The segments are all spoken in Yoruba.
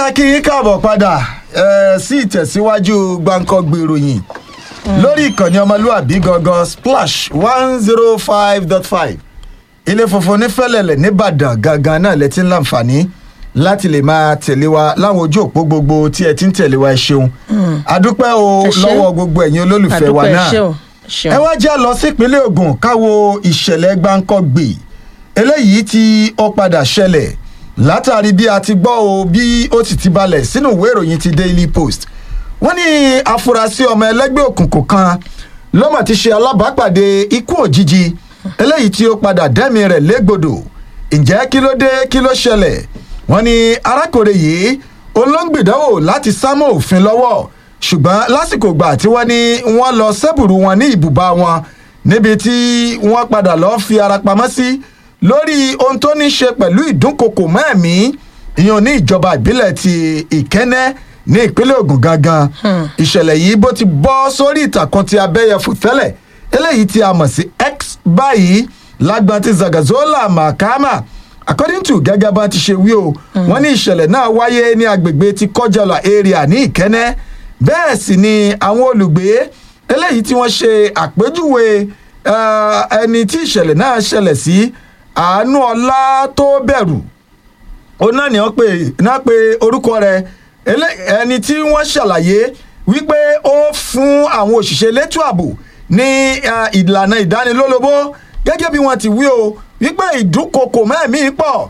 kí yín káàbọ̀ padà eh, sí ìtẹ̀síwájú gbàǹkangbè ìròyìn lórí ìkànnì ọmọlúàbí gangan splash one zero five dot five ilé funfun nífẹ̀lẹ̀lẹ̀ nìbàdàn gangan náà lẹ ti ń láǹfààní láti lè máa tẹ̀lé wa láwọn ojú òpó gbogbo tí ẹ ti ń tẹ̀lé wa ẹ ṣeun adúpẹ́ o Ẹ ṣé. lọ́wọ́ gbogbo ẹ̀yin olólùfẹ́ wa àdúpẹ́ náà ṣé o ṣeun. ẹ wá já lọ sípínlẹ̀ Ògùn káwo ìṣẹ̀lẹ̀ gbáǹkọ́gbè eléyìí tí ó padà ṣẹlẹ̀ látàrí bí a ti gbọ́ o bí ó sì ti balẹ̀ sínú ìwé ìròyìn ti Daily Post wọ́n ní afurasí ọmọ ẹlẹ́gbẹ́ òkùnkùn kan lọ́mọ ti ṣe alábàápàdé ikú òjijì eléyìí tí ó padà dẹ́mi rẹ̀ légbodò ǹjẹ́ kí ló dé kí ló ṣẹlẹ̀ wọ́n ní arákùnrin yìí olóńgbìdánwò láti sámọ̀ òfin lọ́wọ́ ṣùgbọ́n lásìkò gbà tí wọ́n ní wọ́n lọ sẹ́bùrú wọn ní ìbùbá wọn níbi tí wọ́n padà lọ́ọ́ fi ara pamọ́ sí lórí ohun tó ní ṣe pẹ̀lú ìdúnkokò mẹ́ẹ̀mí ìyẹn ní ìjọba ìbílẹ̀ ti ìkẹ́nẹ́ ní ìpínlẹ̀ Ògùn gangan ìṣẹ̀lẹ̀ yìí bó ti bọ́ sórí ìtàkùn ti abẹ́yẹfò tẹ́lẹ̀ eléyìí tí a mọ̀ sí X báyìí lágbọ́n ti Zagazola Mahama according to gẹ́gẹ́ bá ti ṣe wí o wọ́n ní ìṣẹ̀lẹ̀ náà wáyé ní agbègbè ti kọjọlá area ní ìkẹ́nẹ́ bẹ́ẹ̀ sì ni àwọn olùgbé eléyìí tí wọ́n ṣe àpèjúwe eh, ẹni tí ìṣẹ̀lẹ̀ náà ṣẹlẹ̀ sí àánú ọlá tó bẹ̀rù òun náà ni wọ́n pè náà pé orúkọ rẹ̀ elé- ẹni tí wọ́n ṣàlàyé wípé ó fún àwọn òṣìṣẹ́ elétò ààbò ní eh, ìlànà ìdánilólobó gẹ́gẹ́ bí wọ́n ti wí o wípé ìdúnkokò mẹ́ẹ̀mí pọ̀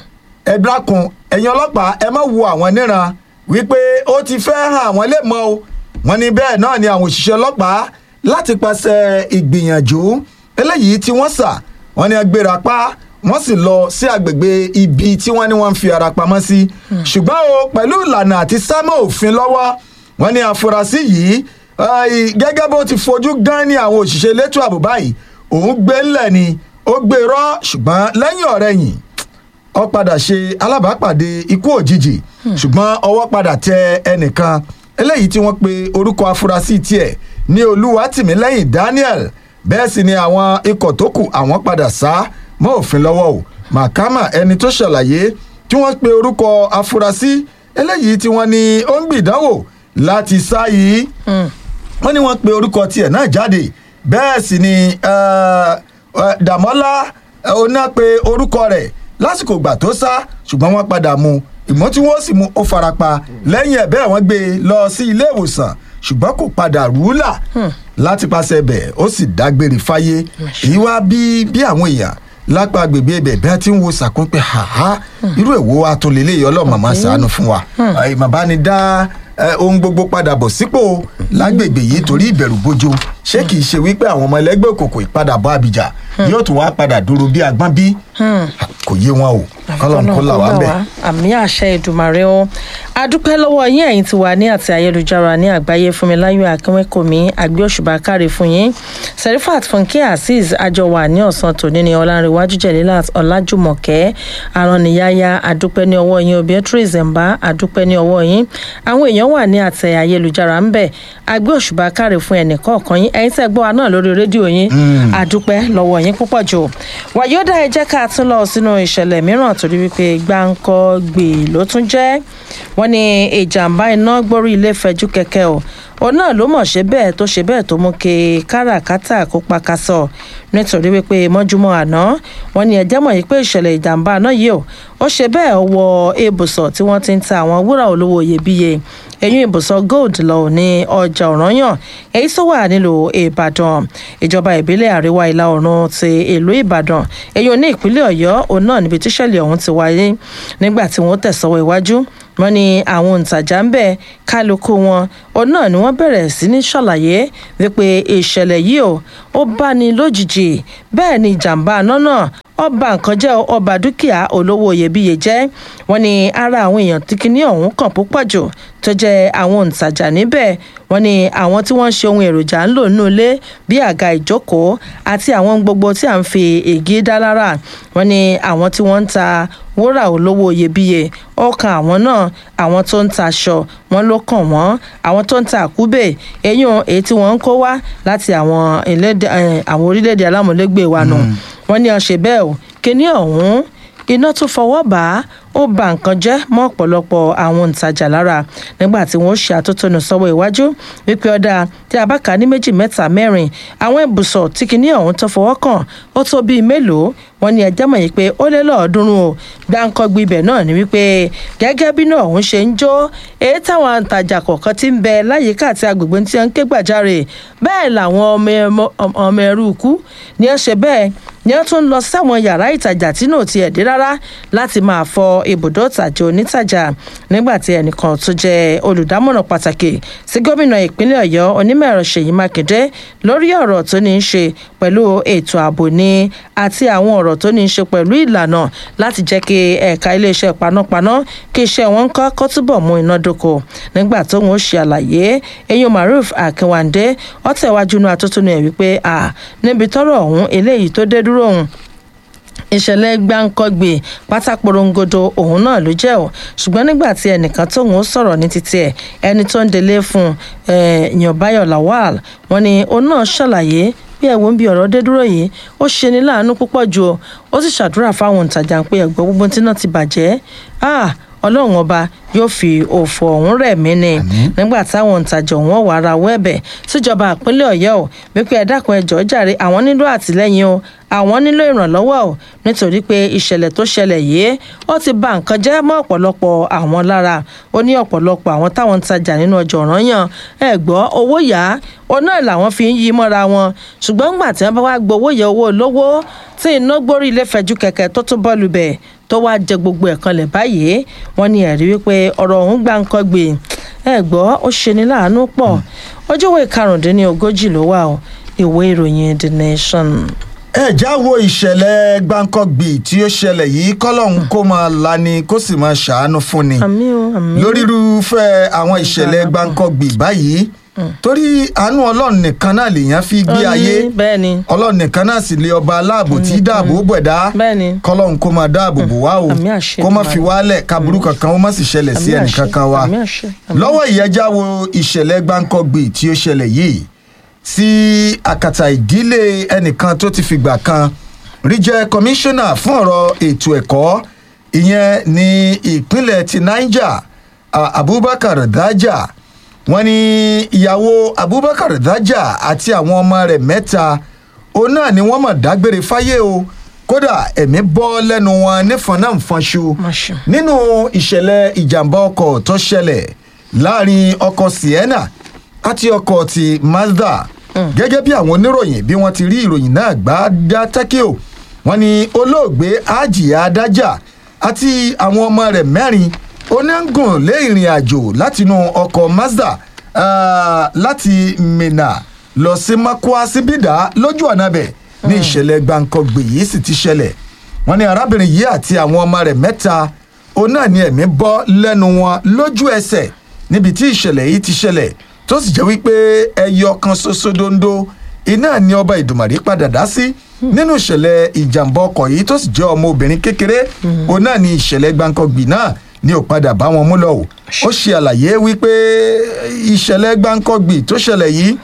ẹ dákun ẹ̀yin ọlọ́pàá ẹ má wo àwọn níran wípé ó ti fẹ́ hàn àwọn lè mọ́ o wọ́n ní bẹ́ẹ̀ náà ni àwọn òṣìṣẹ́ ọlọ́pàá láti pàṣẹ ìgbìyànjú eléyìí tí wọ́n sà wọ́n ní agbéra pa wọ́n sì lọ sí àgbègbè ibi tí wọ́n ní wọ́n ń fi ara pamọ́ sí ṣùgbọ́n o pẹ̀lú ìlànà àti sámọ́ òfin lọ́wọ́ wọ́n ní àfúrásì yìí eh, gẹ́gẹ́ bó ti fojú gan ní àwọn òṣìṣẹ́ elétò ààbò báyìí òun gbé ńlẹ̀ ni ó gbé rọ́ ṣùgbọ́n lẹ́yìn ọ̀rẹ́yìn ó padà ṣe alábàápàdé ikú òjijì ṣùgbọ́n ọwọ́ padà tẹ ẹnìkan eléyìí tí wọ́n pe orúkọ afurasí tiẹ̀ ní olúwatìmílẹ́yìn Daniel bẹ́ẹ̀ sì ni àwọn ikọ̀ tó kù àwọn padà sá mọ́ òfin lọ́wọ́ o Mahama ẹni tó ṣàlàyé tí wọ́n pe orúkọ afurasí eléyìí tí wọ́n ní ó ń gbìdánwò láti sá yìí wọ́n ní wọ́n pe orúkọ tiẹ̀ náà jáde bẹ́ẹ̀ sì ni eh, eh, Dàmọ́lá eh, oná pe orúkọ rẹ̀ lásìkò ìgbà tó sá ṣùgbọ́n wọ́n padà mú ìmọ̀ tí wọ́n sì mú ó farapa lẹ́yìn ẹ̀ bẹ́ẹ̀ wọ́n gbé e lọ sí ilé ìwòsàn ṣùgbọ́n kò padà rúlà láti pàṣẹ bẹ̀ ó sì dágbére fáyé èyí wá bí bí àwọn èèyàn lápá agbègbè ibẹ̀ bí wọ́n ti ń wo sàkún pé haha irú èwo wa tó lélẹ́yìí ọlọ́mọ máa ṣàánú fún wa ìmọ̀ bá ní dá eh, ohun gbogbo padà bọ̀ sípò lágbègbè yìí torí ìbẹ̀rù bójó ṣé kìí ṣe wípé àwọn ọmọ ẹlẹ́gbẹ́ òkùnkùn ìpadàbọ̀ àbíjà yóò tún wá padà dúró bí agbọ́n bí kò yé wọn o kọ́lọ́n kó là wá bẹ̀. àmì àṣẹ ìdùmàrè o adúpẹ́ lọ́wọ́ yín ẹ̀yin ti wà ní àti ayélujára ní àgbáyé fúnmiláyọ̀ akínwékòmí àgbẹ̀ òṣùbà káre fún yín serifat funke azeez àjọ wà ní ọ̀sán tòní ní ọlárẹ̀wájú jẹ̀lélàt ọ̀làjùmọ̀kẹ́ arànnìyáyá adúpẹ́ ní ọwọ́ yín beatrice mba adúpẹ́ ní ọwọ́ yín àwọn èèyàn wà ní àtẹ ayélujára ń bẹ̀ àgbẹ̀ òṣùbà káre fún ẹnì kọ̀ọ̀kan yín ẹ̀yin tẹ́ gbọ́ wa náà lórí rédíò yín adúpẹ́ lọ́wọ́ yín púpọ̀ jù wàyódà ẹ jẹ́ ká tún lọ sínú ìṣẹ̀lẹ̀ mìíràn torí wípé gbáǹkọ́ gbè ló tún jẹ́ wọ́n ní ìjàmbá iná gbórí ilé fẹjú kẹ̀kẹ́ o òun náà ló mọ̀ ṣe bẹ́ẹ̀ tó ṣe bẹ́ẹ̀ tó mú kí káràkátà kó pakasọ̀ nítorí wípé mọ́júmọ́ àná wọ́n ní ẹjẹ́ mọ̀ yìí pé ìṣẹ̀lẹ̀ ìjàmbá náà yìí o ó ṣe bẹ́ẹ̀ wọ ibùsọ̀ tí wọ́n ti ń ta àwọn wúrà olówó iyebíye eyín ibùsọ̀ gold lọ ní ọjà ọ̀ranyàn èyí tó wà nílùú ìbàdàn ìjọba ìbílẹ̀ àríwá ìlà oòrùn ti ìlú ìbàdàn èyí ò ní ìpínlẹ̀ ọ̀yọ́ òun náà níbi tíṣẹ̀lẹ̀ ọ̀hún ti wáyé nígbà tí wọ́n tẹ̀sọ́wọ́ iwájú wọ́n ní àwọn òǹtajà ń bẹ kálukú wọn òun náà ni wọ́n bẹ̀rẹ̀ sí ní ṣàlàyé wípé ìṣẹ̀lẹ̀ yìí o ó bá ní lójijì bẹ́ẹ̀ ni ìjàmbá àná náà ọba nǹkan jẹ́ ọba dúkìá olówó iyebíye jẹ́ wọ́n ní ara àwọn èèyàn tí kinní ọ̀hún kàn púpọ̀ jù tó jẹ́ àwọn òǹtajà níbẹ̀ wọ́n ní àwọn tí wọ́n ń ṣe ohun èròjà ń lò nínú ilé bí àga ìjókòó àti àwọn gbogbo tí à ń fi ègé dá lára wọ́n ní àwọn tí wọ́n ń ta wúrà olówó iyebíye ọkàn àwọn náà àwọn tó ń ta aṣọ wọn ló kàn wọ́n àwọn tó ń ta àkúbè eyín èyí tí wọ́n ń kó wá láti àwọn ìlédè- eh, àwọn orílẹ̀-èdè alámúlégbè wa nù wọ́n ní ọ̀sẹ̀ bẹ́ẹ̀ o kíní ọ̀hún iná tún fọwọ́ bá ó ba nǹkan jẹ́ mọ́ ọ̀pọ̀lọpọ̀ àwọn òǹtajà lára nígbà tí wọ́n ṣe àtótónu sọ́wọ́ iwájú wípé ọ̀dà tí a bá kà á ní méjì mẹ́ta mẹ́rin àwọn ibùsọ̀ tí kìíní ọ̀hún tó fọwọ́ kàn ó tó bíi mélòó wọn ní ẹjẹ́ mọ̀ yìí pé ó lé lọ́ọ̀ọ́dúnrún o gbáǹkọ́gbì ibẹ̀ náà ni wípé gẹ́gẹ́ bí náà ọ̀hún ṣe ń jó èyí táwọn àǹtajà kọ̀ọ̀kan ti ń bẹ láyìíká àti agbègbè tí wọ́n ń ké gbàjarè bẹ́ẹ̀ làwọn ọmọ ẹrú ikú ni ẹ ṣe bẹ́ẹ̀ ni wọ́n tún lọ sáwọn yàrá ìtajà tí náà ti ẹ̀dí rárá láti máa fọ ibùdó ìtajà onítàjà nígbà tí ẹnìkan tó jẹ́ olùdámọ̀ràn pàtàkì sí gómìnà ìpínlẹ̀ ọ̀yọ́ onímọ̀ ẹ̀rọ ṣèyí mákindé lórí ọ̀rọ̀ tó ní í ṣe pẹ̀lú ètò ààbò ní àti àwọn ọ̀rọ̀ tó ní í ṣe pẹ̀lú ìlànà láti jẹ́ kí ẹ̀ka iléeṣẹ́ panápaná kí iṣẹ́ wọn kọ́ kó túbọ̀ mú iná dóko nígbà tó ń ṣe àlàyé eyín maruf akínwándé ọ̀tẹ̀wájú inú atótónu ẹ̀ wípé níbi tọ́rọ̀ ọ̀hún eléyìí tó dé dúró ọ̀hún ìṣẹ̀lẹ̀ gbáǹkọ́gbè pátákórongodo òun náà ló jẹ́ ò ṣùgbọ́n nígbà tí ẹnìkan tóun ó sọ̀rọ̀ ní títí ẹ̀ ẹni tó ń delé fún yanbayo lawal wọn ni òun náà ṣàlàyé bí ẹ̀wọ̀n ń bi ọ̀rọ̀ dé dúró yìí ó ṣe ní láàánú púpọ̀ jù ó sì ṣàdúrà fáwọn òǹtajà pé ẹ̀gbọ́n gbogbo tí náà ti bàjẹ́ ọlọ́run ọba yóò fi òfò ọ̀hún rẹ̀ mí ni nígbà táwọn òǹtajà ọ̀hún wà ra wẹ́ẹ̀bẹ̀ síjọba ìpínlẹ̀ ọ̀yọ́ ò wípé ẹ dákun ẹjọ́ jàre àwọn nílò àtìlẹ́yìn o àwọn nílò ìrànlọ́wọ́ ò nítorí pé ìṣẹ̀lẹ̀ tó ṣẹlẹ̀ yìí ó ti ba nǹkan jẹ́ mọ́ ọ̀pọ̀lọpọ̀ àwọn lára ó ní ọ̀pọ̀lọpọ̀ àwọn táwọn ń tajà nínú ọjọ́ ọ̀ranyàn ẹ gbọ́ owó yá ó náà làwọn fi ń yí mọ́ra wọn ṣùgbọ́n ńgbà tí wọ́n bá wá gbowó yẹ owó olówó tí iná gbórí ilé fẹ̀jú kẹ̀kẹ́ tó tún bọ́ọ̀lù bẹ̀ tó wá jẹ gbogbo ẹ̀ kanlẹ̀ báyìí wọ́n ní ẹ̀rí wípé ọ̀rọ̀ ọ̀hún gbà ń kọ́ gbé ẹ gbọ́ ó ṣe ní láàánú pọ̀ ọjọ́wọ́ ìkarùndínlógójì ló wà ó ìwé ìròyìn the nation. ẹ já wo ìṣẹ̀lẹ̀ gbáǹkọ́gbì tí ó ṣẹlẹ̀ yìí kọ́lọ́hún kó máa lani kó sì máa ṣàánú fún ni àmì o àmì. lórí irúfẹ́ àwọn ìṣẹ̀lẹ̀ gbáǹkọ́gbì báyìí torí àánú ọlọ́run nìkan náà lèèyàn fi gbé ayé bẹ́ẹ̀ ni ọlọ́run nìkan náà sì lé ọba aláàbò tí dáàbò bẹ̀dá bẹ́ẹ̀ ni kọ́lọ́hún kó máa dáàbò bò wá o Àmì àṣẹ kó má Èdùmàrè. fi wálẹ̀ kaburú kankan ó má sì ṣẹlẹ̀ sí àmì ẹnì àṣẹ, kankan wa àmì àṣẹ, àmì lọ́wọ́ ìyẹjá wo ìṣẹ̀lẹ̀ gbáǹkọ́gbì tí ó ṣẹlẹ̀ yìí sí àkàtà ìdílé ẹnìkan tó ti fìgbà kan rí jẹ́ kọmíṣánná fún ọ̀rọ̀ ètò ẹ̀kọ́ ìyẹn ní ìpínlẹ̀ ti niger a- abubakar daja wọ́n ní ìyàwó abubakar daja àti àwọn ọmọ rẹ̀ mẹ́ta òun náà ni wọ́n mọ̀ dágbére fáyé o kódà ẹ̀mí bọ́ lẹ́nu wọn nífọn náà ń fọnṣu Máṣe. nínú ìṣẹ̀lẹ̀ ìjàmbá ọkọ̀ tó ṣẹlẹ̀ láàrin ọkọ̀ sienna àti ọkọ̀ ti mazda gẹ́gẹ́ bí àwọn oníròyìn bí wọ́n ti rí ìròyìn náà gbá dá tẹ́kíò wọ́n ní olóògbé ajiya adájà àti àwọn ọmọ rẹ̀ mẹ́rin onígùn lé ìrìn àjò látinú ọkọ̀ mazda ah, láti mina lọ sí makwa síbìdá lójú ọ̀nà bẹ̀ ní ìṣẹ̀lẹ̀ gbàǹkangbè yìí sì ti ṣẹlẹ̀ wọ́n ní arábìnrin yìí àti àwọn ọmọ rẹ̀ mẹ́ta òun náà ni ẹ̀mí bọ́ lẹ́nu wọn lójú ẹsẹ̀ níbi tí ìṣẹ̀lẹ̀ yìí ti ṣẹlẹ̀ tó sì jẹ́ wípé ẹyọ kan ṣoṣo dondo iná ni ọba ìdùmàrè padà dá sí nínú ìṣẹ̀lẹ̀ ìjàmbá ọkọ̀ yìí tó sì jẹ́ ọmọ obìnrin kékeré òun náà ni ìṣẹ̀lẹ̀ gbàǹkangbì náà ni ò padà bá wọn mú lọ o ó ṣe àlàyé wípé ìṣẹ̀lẹ̀ gbàǹkangbì tó ṣẹlẹ̀ yìí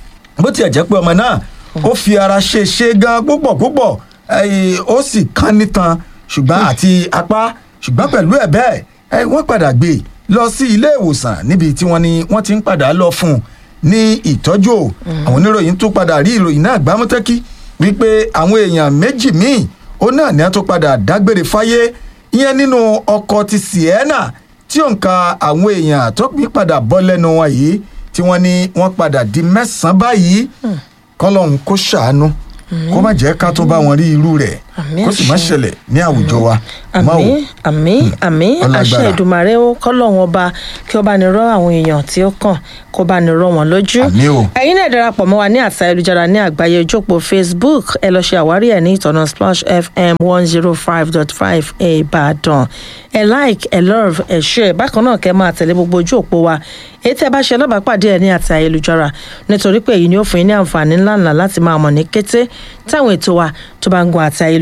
bó tiẹ̀ jẹ́ pé ọmọ náà ó fi ara ṣe ṣe gan púpọ̀ púpọ̀ ẹ̀yìn, ó sì kán nítan ṣùgbọ́n àti apá ṣùgbọ́n pẹ̀lú ẹ̀ bẹ́ẹ̀ ẹ̀, wọ́n padà gbé e lọ sí ilé ìwòsàn níbi tí wọ́n ní wọ́n ti ń padà lọ fún un ní ìtọ́jú o àwọn oníròyìn tún padà rí ìròyìn náà gbámútẹ́kí wípé àwọn èèyàn méjì míì ó náà ní wọ́n tún padà dágbére fáyé ìyẹn nínú ọkọ̀ ti sienna tí òǹkà àwọn èèyàn tó pín padà bọ́ lẹ́nu wọn yìí tí wọ́n ní wọ́n padà di mẹ́sàn-án báyìí kọ́lọ́hún kó ṣàánú kó má jẹ́ ká tún bá wọn rí irú rẹ̀ Àmín kó sì má àṣẹ. ṣẹlẹ̀ ní àwùjọ wa. Má o. àmì àmì àmì ọlágbára. àṣẹ ìdùmàrè ó kọ́lọ́hún ọba kí ó bá ní rọ́ àwọn èèyàn tí ó kàn kó bá ní rọ́ wọn lójú. Àmì o. ẹ̀yin náà darapọ̀ mọ́ wa ní àṣà ayélujára ní àgbáyé ojópò facebook ẹ lọ ṣe àwárí ẹ̀ ní ìtọ̀nà splash fm one zero five dot five ìbàdàn ẹ like ẹ love ẹ share bákan náà kẹ́ máa tẹ̀lé gbogbo ojú òpó wa èyí tẹ́ bá ṣe alábàápàdé ẹ̀ ní àti ayélujára nítorí pé èyí ni ó fún yín ní àǹfààní ńláńlá láti máa mọ̀ ní kété táwọn ètò wa tó bá ń gun àti ayélujára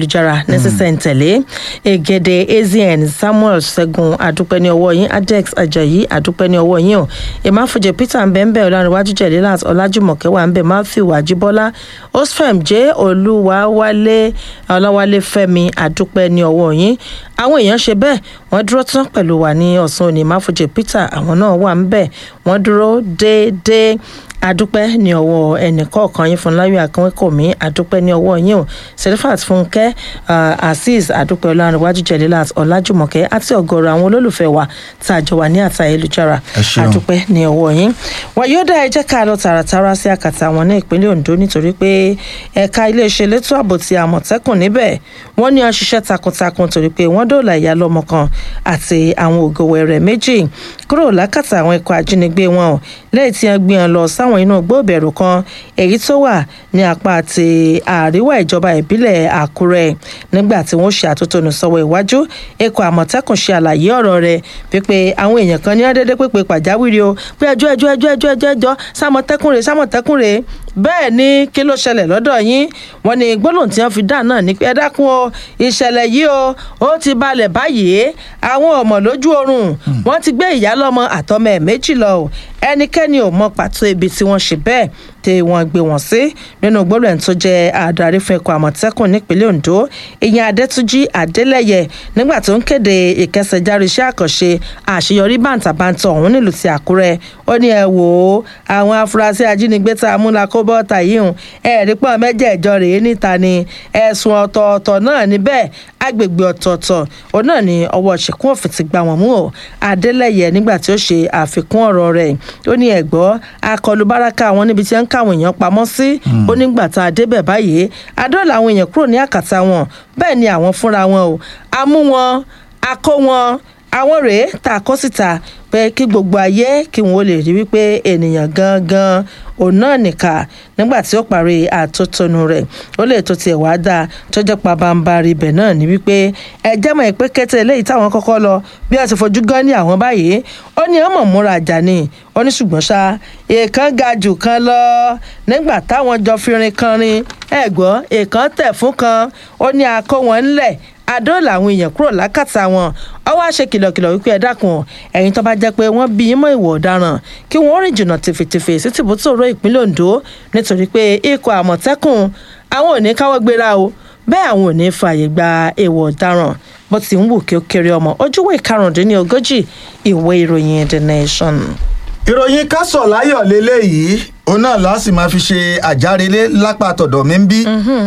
ayélujára ní sísẹ̀ntẹ̀lé egede azn samuel ṣẹ́gun adúpẹ́ ní ọwọ́ yín adex ajayi adúpẹ́ ní ọwọ́ yín o ìmáfojì peter mbembe ọlárẹ̀wájú jẹ̀lélàt ọlájúmọ̀kẹ́ wà ń bẹ̀ matthew ajíbọ́lá osfem j olúwawálé ọláwálé fẹ́mi adúpẹ́ ní ọwọ́ yín àwọn èèyàn ṣe bẹ́ẹ̀ wọ́n dúró tán pẹ̀lú wa ní ọ̀sán òní ìmáfojì peter àwọn náà wà ń bẹ̀ wọ́n dúró déédéé adúpẹ́ ní ọwọ́ ẹnìkọ̀ọ̀kan yín fúnláyọ̀ akínwékòmí adúpẹ́ ní ọwọ́ yín o serifat fúnkẹ́ azeez adúpẹ́ ọlárẹ̀wájú jẹ̀lélàt ọlájúmọ̀kẹ́ àti ọ̀gọ̀rọ̀ àwọn olólùfẹ́ wa tá a jọ wà ní àtà ayélujára Ẹ ṣeun. adúpẹ́ ní ọwọ́ yín wọn yóò dá ẹ jẹ́ ká lọ tààràtàrà sí àkàtà wọn ní ìpínlẹ̀ ondo nítorí pé ẹ̀ka iléeṣẹ́ elétò ààbò ti àmọ̀tẹ́kùn níbẹ̀ wọ́n ní wọ́n ṣiṣẹ́ takuntakun torí pé wọ́n dóòlà ìyá lọ́mọ kan àti àwọn ògòwẹ̀ rẹ̀ méjì kúrò lákàtà àwọn ikọ̀ ajínigbé wọn o lẹ́yìn tí wọ́n gbé wọn lọ sáwọn inú gbóòbẹ̀rù kan èyí tó wà ní apá àti àríwá ìjọba ìbílẹ̀ àkúrẹ́ nígbà tí wọ́n ṣe àtótónu sọ́wọ́ iwájú ikọ̀ àmọ̀tẹ́kùn ṣe àlàyé ọ̀rọ̀ rẹ̀ pípé àwọn èèyàn kan ní ọ́dẹ́dẹ́ pípé pàjáwìrì o pé ẹjọ́ ẹjọ́ ẹjọ́ ẹjọ́ ẹjọ́ ẹjọ́ sámọ̀tẹ́kùn rè sámọ̀tẹ́kùn rè bẹ́ẹ̀ ni kí ló ṣẹlẹ̀ lọ́dọ̀ yín wọ́n ní gbólóhùn tí wọ́n fi dá náà ní pé ẹ dákun o ìṣẹ̀lẹ̀ yìí o ó ti balẹ̀ báyìí àwọn ọmọ lójú oorun wọ́n ti gbé ìyá lọ́mọ àtọmọ ẹ̀ méjì lọ o ẹnikẹ́ni ò mọ pàtó ibi tí wọ́n ṣe bẹ́ẹ̀ tí wọ́n gbé wọn sí nínú gbólóhùn ẹni tó jẹ́ adarí fún ẹ̀kọ́ àmọ̀tẹ́kùn nípínlẹ̀ ondo ìyẹn adẹ́túnjì adélẹ́yẹ nígbà tó ń kéde ìkẹsẹ̀járí iṣẹ́ àkànṣe àṣeyọrí bàǹtàbàǹtà ọ̀hún nílùú ti àkúrẹ́ ó ní ẹ wò ó àwọn afurasí ajínigbé tá a mú la kó bọ́ọ̀tà yìí hùn ẹ̀ẹ́dì pọ́n mẹ́jẹ̀ẹ̀jọ rèé níta ni ẹ̀sùn ọ̀tọ̀ọ̀tọ̀ náà níbẹ̀ agbègbè ọ̀tọ̀ọ̀tọ̀ òun náà ni ọwọ́ ṣìkún òfin ti gbà wọ́n mú o adélẹ́yẹ nígbà tí ó ṣe àfikún ọ̀rọ̀ rẹ̀ ó ní ẹ̀gbọ́ akọlù báràkà àwọn níbi tí wọ́n ń káwọn èèyàn pamọ́ sí ó nígbà tá a débẹ̀ báyìí adọ́ọ̀là àwọn èèyàn kúrò ní àkàtà wọn bẹ́ẹ̀ ni àwọn fúnra wọn o a mú wọn a kó wọn àwọn rèé tá a kó síta pé kí gbogbo ayé kí wọn ó lè rí wípé ènìyàn gangan òun náà nìkà nígbà tí ó parí àtótónu rẹ̀ ó lè tó tiẹ̀ wá dáa tó jẹ́ pabambarì ibẹ̀ náà ní wípé ẹjẹ́ mọ̀ pé kété eléyìí táwọn kọ́kọ́ lọ bí wọ́n ti fojú gan ní àwọn báyìí ó ní ọmọ múra àjà ni ó ní ṣùgbọ́n ṣá èèkàn ga jù kan lọ nígbà táwọn jọ fi rin kan rin ẹ̀gbọ́n èèkàn tẹ̀ fún kan ó ní akó wọn ńlẹ̀ adóòlà àwọn èèyàn kúrò lákàtà wọn ọwọ́ àṣẹ kìlọ̀kìlọ̀ wípé ẹ dákun ẹ̀yin tó bá jẹ́ pé wọ́n bí yín mọ́ ìwọ̀ ọ̀daràn kí wọ́n rìn jìnnà tìfètìfè sí tìbútòrò ìpínlẹ̀ ondo nítorí pé ikọ̀ àmọ̀tẹ́kùn àwọn ò ní káwọ́ gbéra o bẹ́ẹ̀ àwọn ò ní fààyè gba èèwọ̀ ọ̀daràn bó ti ń wù kí ó kéré ọmọ ojúwé karùndínlógójì ìwé ìròyìn the nation. ìròyìn kásọ̀ láyọ̀ lélẹ́yìí òun náà láti máa fi ṣe àjárelé lápá tọ̀dọ̀ mi ń bí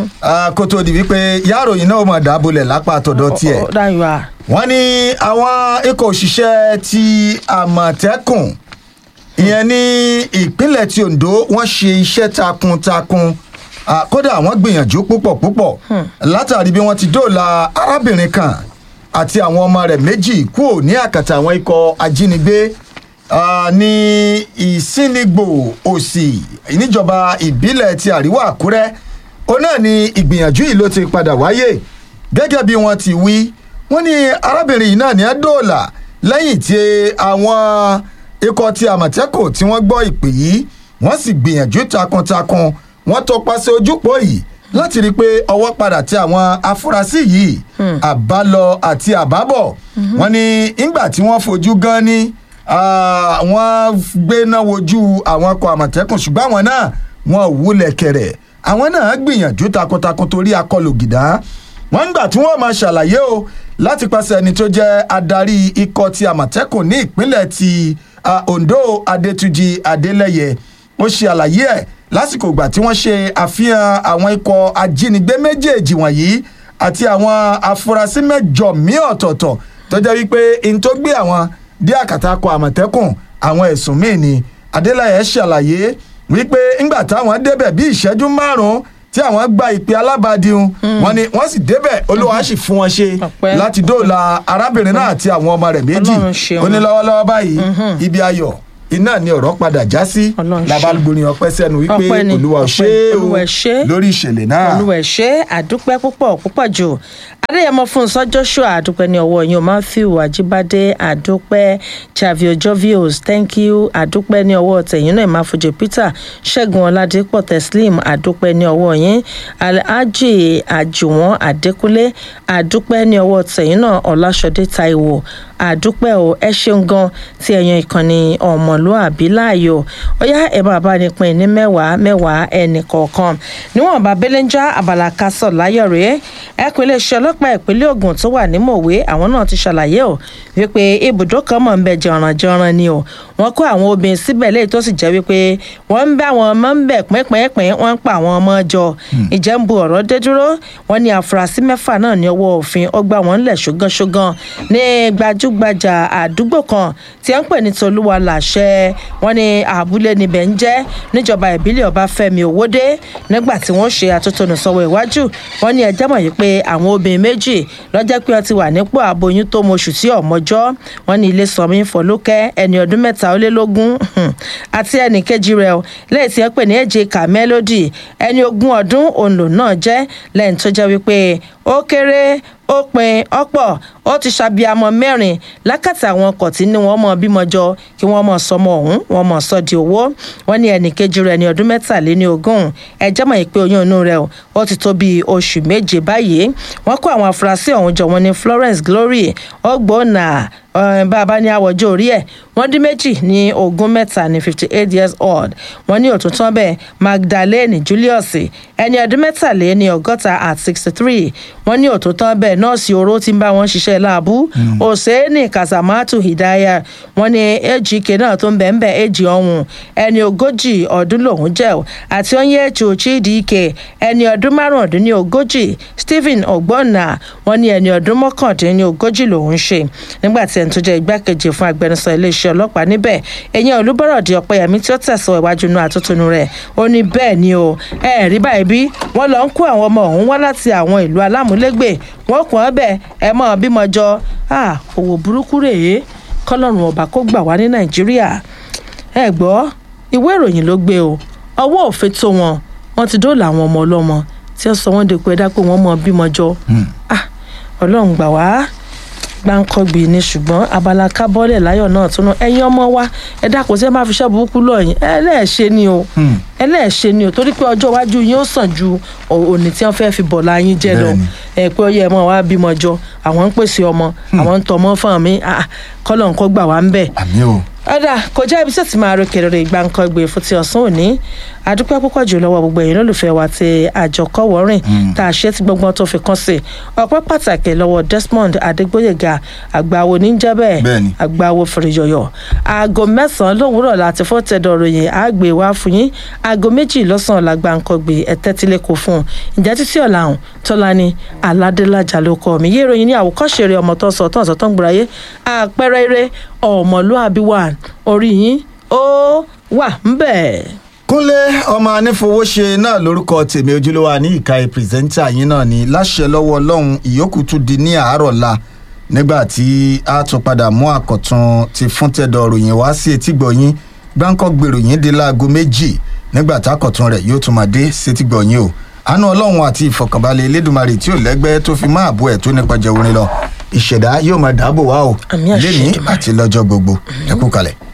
kó tó di wípé yàròyìn náà mọ̀ dábòlẹ̀ lápá tọ̀dọ̀ tiẹ̀ dáyọ̀ à. wọ́n ní àwọn ikọ̀ òṣìṣẹ́ ti àmọ̀tẹ́kùn ìyẹn ní ìpínlẹ̀ ti ondo wọ́n ṣe iṣẹ́ takuntakun Ah, kódà wọ́n gbìyànjú púpọ̀ púpọ̀ látàrí bí wọ́n ti dóòlà arábìnrin kan àti àwọn ọmọ rẹ̀ méjì kúrò ní àkàtà àwọn ikọ̀ ajínigbé ah, ní ìsínigbò òsì níjọba ìbílẹ̀ ti àríwá àkúrẹ́ ó náà ni ìgbìyànjú yìí ló ti padà wáyé gẹ́gẹ́ bí wọ́n ti wí wọ́n ní arábìnrin yìí náà ní ẹ́ dóòlà lẹ́yìn tí àwọn ikọ̀ ti àmọ̀tẹ́kùn tí wọ́n gbọ́ ìpè yìí wọ́n sì gbìyànjú takuntakun wọ́n tọpasẹ̀ ojúpọ̀ yìí láti rí i pé ọwọ́ padà tẹ àwọn afurasí yìí àbálọ àti àbábọ̀ wọ́n ní ìgbà tí wọ́n fojú gan ni ah, wọ́n gbéná wojú àwọn ọkọ̀ àmọ̀tẹ́kùn ṣùgbọ́n àwọn náà wọn ò wúlẹ̀ kẹrẹ̀ àwọn náà gbìyànjú takuntakun torí akọlù gìdá wọ́n ń gbà tí wọ́n máa ṣàlàyé o láti pàṣẹ ẹni tó jẹ́ adarí ikọ̀ ti àmọ̀tẹ́kùn ní ìpínlẹ̀ ti ah, ondo adétúnjì adélẹ́yẹ ó ṣe àlàyé ẹ̀ lásìkò ìgbà tí wọ́n ṣe àfihàn àwọn ikọ̀ ajínigbé méjèèjì wọ̀nyí àti àwọn afurasí mẹ́jọ míì ọ̀tọ̀ọ̀tọ̀ tó jẹ́ wípé n tó gbé àwọn dé àkàtà kọ àmọ̀tẹ́kùn àwọn ẹ̀sùn míì ni adélẹ́yẹ ṣàlàyé wípé ńgbà táwọn débẹ̀ bí ìṣẹ́jú márùn-ún tí àwọn gba ìpè alábàádìhun wọn ni wọn sì débẹ̀ olúwa sì fún wọn ṣe Ọpẹ́. láti dóòlà arábìnrin náà àti àwọn ọmọ rẹ̀ méjì Ọlọ́run ṣeun. ó ní lọ́wọ́lọ́wọ́ báyìí ibi ayọ̀ iná ni ọ̀rọ̀ padà já sí Ọlọ́run ṣeun. labalugborin ọpẹ́ sẹ́nu wípé Ọpẹ́ ni, olúwa ò ọpẹ́ ṣe é Olúwa o ṣe é. lórí ìṣẹ̀lẹ̀ náà. olúwa ẹ ṣé àdúpẹ́ púpọ̀ púpọ̀ jù adéyẹmọ fúnṣọ joshua àdúpẹ́ ní ọwọ́ yín o matthew ajibade àdúpẹ́ javio jovios thank you àdúpẹ́ ní ọwọ́ tẹ̀yìn náà ìmáfojú peter ṣẹ́gun ọládépọ̀ teslim àdúpẹ́ ní ọwọ́ yín alhaji àjùwọ̀n adékúnlé àdúpẹ́ ní ọwọ́ tẹ̀yìn náà ọláṣọdé taiwo àdúpẹ́ o ẹ ṣeun gan tí ẹ̀yàn ìkànnì ọmọlúàbí láàyò ó yá ẹ̀ máa bá ní pín ní mẹ́wàá mẹ́wàá ẹnì kọ̀ọ̀kan níwọ̀n bá belenja abala kásọ̀ láyọ̀ rèé ẹkùn iléeṣẹ́ ọlọ́pàá ìpínlẹ̀ ogun tó wà ní mọ̀wé àwọn náà ti ṣàlàyé o wípé ibùdó kan mọ̀ ń bẹ jọ̀rànjọ̀ràn ni o wọ́n kó àwọn obìnrin síbẹ̀ léyìí tó sì jẹ́ wípé wọ́n ń bá àwọn ọmọ ń bẹ̀ pínpínpín wọ́n ń pa àwọn ọmọ jọ ìjẹ́ ń bu ọ̀rọ̀ dé dúró wọ́n ní àfúrásì mẹ́fà náà ní ọwọ́ òfin ọgbà wọn ńlẹ̀ ṣógánṣógán ní gbajúgbajà àdúgbò kan tí wọ́n ń pè ní tolúwa làṣẹ wọ́n ní àbúlé níbẹ̀ ń jẹ́ níjọba ìbílẹ̀ ọbáfẹ́mi òwòdé nígbà tí wọ́n ṣe àtúntò sọ̀wọ́ iwájú wọ́n ní ẹjẹ́ mọ̀ yìí pé àwọn obìnrin méjì lọ́jọ́ pé wọ́n ti wà nípò aboyún tó mọṣù sí ọ̀mọ́jọ́ wọ́n ní ilé sọmi fọlọ́kẹ́ ẹni ọdún mẹ́ta ó lé lógún àti ẹnì kejì rẹ̀ lẹ́yìn tí wọ́n pè ní èjìká mélòdì ẹni ogún ọdún òun lòun náà jẹ́ lẹ́yìn tó jẹ́ wípé ó kéré ó pin ọ̀pọ̀ ó ti ṣàbíamọ mẹ́rin lákàtà àwọn ọkọ̀ tí ní wọ́n mọ̀ bímọ jọ kí wọ́n mọ̀ sọmọ ọ̀hún wọ́n mọ̀ sọ di owó wọ́n ní ẹnì kejì rẹ̀ ní ọdún mẹ́tàléní ogún ẹjẹ́ mọ̀ pé oyún inú rẹ̀ ó ti tó bíi oṣù méje báyìí wọ́n kó àwọn afurasí ọ̀hún jọ wọn ní florence glory ọgbọ́nà bàbá ní àwọ̀jọ́ orí ẹ̀ wọ́n dín méjì ní ogún mẹ́ta ní fifty eight years old wọ́n ní òtútọ́ bẹ́ẹ̀ magdalene julius ẹni ọdún mẹ́tàléní ọgọ́ta at sixty three wọ́n ní òtútọ́ bẹ́ẹ̀ nọ́ọ̀sì oró ti ń bá wọn ṣiṣẹ́ láàbù hosseini kasamatu hidaya wọ́n ní ejike náà tó ń bẹ̀ ń bẹ̀ èjì ọ̀hún ẹni ogójì ọdún lòún jẹ́ àti onyechu chidike ẹni ọdún márùndínlógójì stephen ogbonna wọ́n ní ẹni ọdún mọ́kàndínlógójì lòún ṣe nígbà tí ẹni tó jẹ́ igbákejì fún agbẹnusọ iléeṣẹ́ ọlọ́pàá níbẹ̀ ẹ̀yìn olúbọ̀rọ̀dì ọ̀pẹ̀yẹmí tí ó tẹ̀sán iwájú inú àtúntúnú rẹ̀ ó ní bẹ́ẹ̀ ni o ẹ rí báyìí bí wọ́n lọ ń kó àwọn ọmọ ọ̀hún wá láti àwọn ìlú alámúlégbè wọ́n kàn án bẹ̀ ẹ mọ̀ bímọ jọ òwò burúkú rèé kọ́lọ́run ọba kó gbà wá ní nàìjíríà ẹ gbọ́ ìwé ìròyìn ló gbé o ọwọ́ òfin tó wọn wọn ti dóòlà àwọn ọmọ ọlọ́mọ tí wọ́n sọ wọ́n de pé ẹ dápò wọ́n mọ̀ bímọ jọ ọlọ́run gbà wá gbáǹkọ́gbì ni ṣùgbọ́n abala kábọ́lẹ̀ láyọ̀ náà tún náà ẹ̀yin ọmọ wa ẹ dákun tí ẹ máa fi ṣẹ́ burúkú lọ́yìn ẹlẹ́ẹ̀ṣẹ̀ ni o ẹlẹ́ẹ̀ṣẹ̀ ni o torí pé ọjọ́ iwájú yín ó sàn ju òní tí wọ́n fẹ́ fi bọ̀ láyín jẹ́ lọ ẹ pé ó yẹ ẹ mọ̀ wá bímọ jọ àwọn ń pèsè ọmọ àwọn ń tọmọ fún mi kọ́lọ̀ ń kọ́ gbà wá ń bẹ̀. àmì o ọ̀dà kò jẹ́ ibi tí ó ti máa ròkè rere ìgbà nǹkan gbé fún ti ọ̀sán òní àdúpẹ́ púpọ̀ jù lọ́wọ́ gbogbo ẹ̀yin lólùfẹ́ wa ti àjọkọ́wọ́rìn tá a ṣe tí gbọ́ngbọ́n tó fi kàn sí ọpẹ́ pàtàkì lọ́wọ́ desmond adégbòyèga àgbàwo níjẹ́bẹ̀ àgbàwo fèrèyọ̀yọ̀ aago mẹ́sàn-án lówùúrọ̀ láti fọ́ tẹ̀dọ̀ ròyìn àgbè wá fún yín aago méjì lọ́sàn-án làgbà nǹkan gbé ẹ̀tẹ́tílẹ̀ kò fún un ìjà títí ọ̀làhùn tọ́lání aládélájà ló kọ́ mi yé ìròyìn ní àwòkọ́ṣe rẹ̀ ọmọ tó ń sọ tó ń sọ tó ń gbòòrà yé àpẹẹrẹ eré ọmọlúàbí wà orí yín ó wà ń bẹ̀. kúnlé ọmọ anífowóṣe náà lórúkọ tèmi ojúlówó ní ìka pírẹsẹ́ńtà yín náà ni láṣẹ lọ́wọ́ ọlọ́run ìyókù tún di ní àárọ̀ la nígbà tí a tún padà mú àkọ̀tun ti fún tẹ̀dọ̀ ròyìn wá sí etígbọ̀ yín gbáǹkọ́ gbèròyìn di láago méjì nígbà tákọ̀tun rẹ̀ yóò tún máa dé sétígbọ̀ yín o àánú ọlọ́run àti ìfọ̀kànbalẹ̀ elédùnmarè tí ò lẹ́gbẹ́ tó fi máa bú ẹ̀ tó nípa jẹ orin lọ ìṣẹ̀dá yóò máa dáàbò wá o lẹ́ni àti lọ́jọ́ gbogbo ẹ kú kalẹ̀.